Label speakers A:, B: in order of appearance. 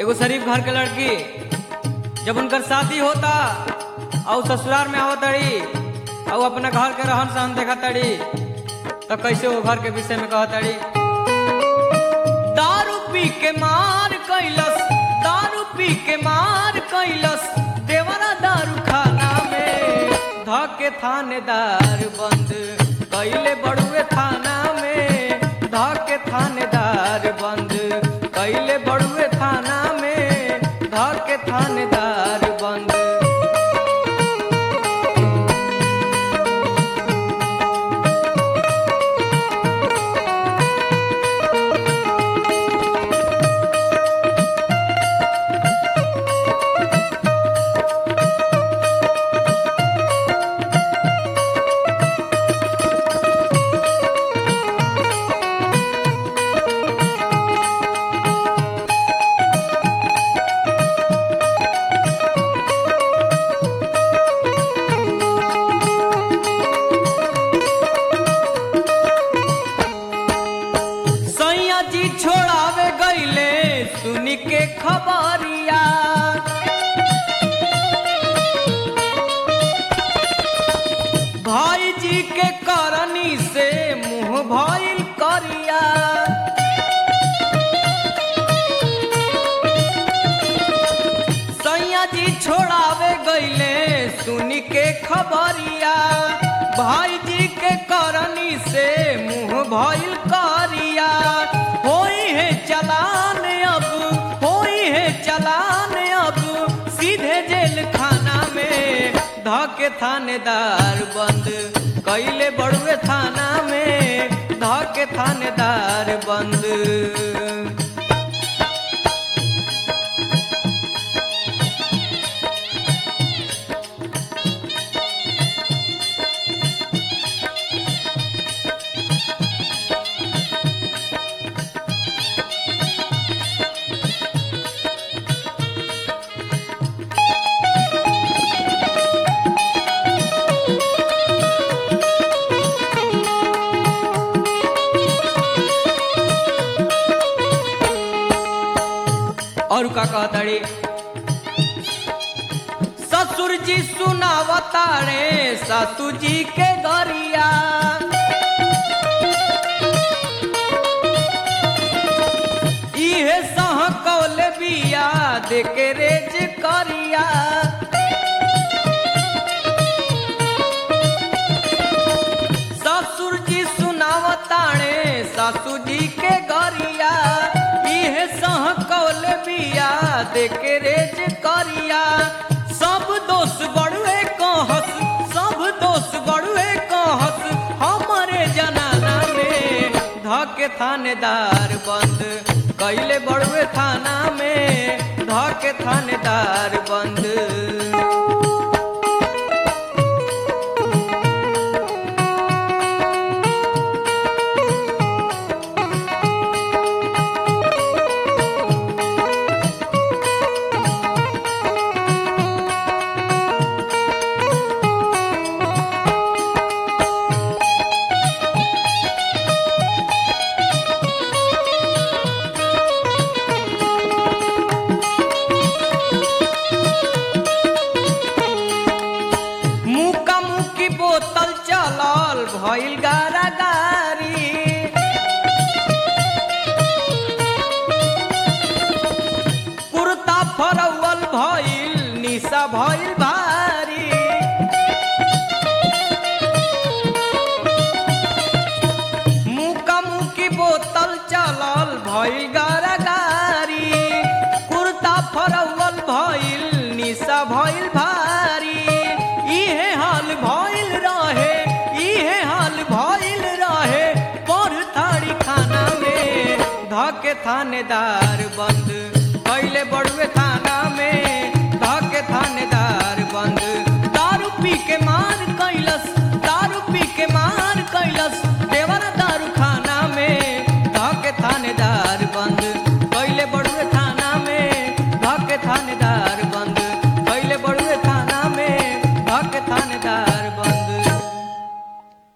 A: एगो शरीफ घर के लड़की जब उनकर शादी होता और ससुराल में आवत तड़ी और अपना घर के रहन सहन देखा तड़ी तो कैसे वो घर के विषय में कहत तड़ी दारू पी के मार कैलस दारू पी के मार कैलस देवरा दारू खाना में धके थानेदार बंद कैले बड़ुए थाना में धके थानेदार बंद कैले बड़ुए थाना में धके थानेदार बंद सैया जी छोड़ावे गईले सुन के खबरिया भाई जी के करनी से मुंह भइल करिया सैया जी छोड़ावे गईले सुन के खबरिया भाई जी के करनी से मुंह भइल करिया होई है चलान अब होई है चलान अब सीधे जेल खाना में धके थानेदार बंद कैले बड़ुए थाना में धके थानेदार बंद और का कहताड़ी ससुर जी सुनावतारे सासू जी के गरिया इहे सह कौल बिया देके रेज करिया ससुर जी सुनावताणे सासू जी के गरिया इहे सह कौल बिया देके रेज करिया सब दोष बड़ुए कहस सब दोष बड़ुए कहस हमारे जनाना में धके थानेदार बंद कैले बड़ुए थाना में धके थानेदार बंद मुका मुकी बोतल चलल भइल गारा गारी कुर्ता फरवल भइल निशा भइल भारी मुका मुकी बोतल चलल भइल गारा गारी कुर्ता फरवल भइल निशा भइल भारी इहे हाल भइल रहे इहे हाल भइल रहे पर थाड़ी खाना में धके थानेदार बंद कैले बड़ुए थाना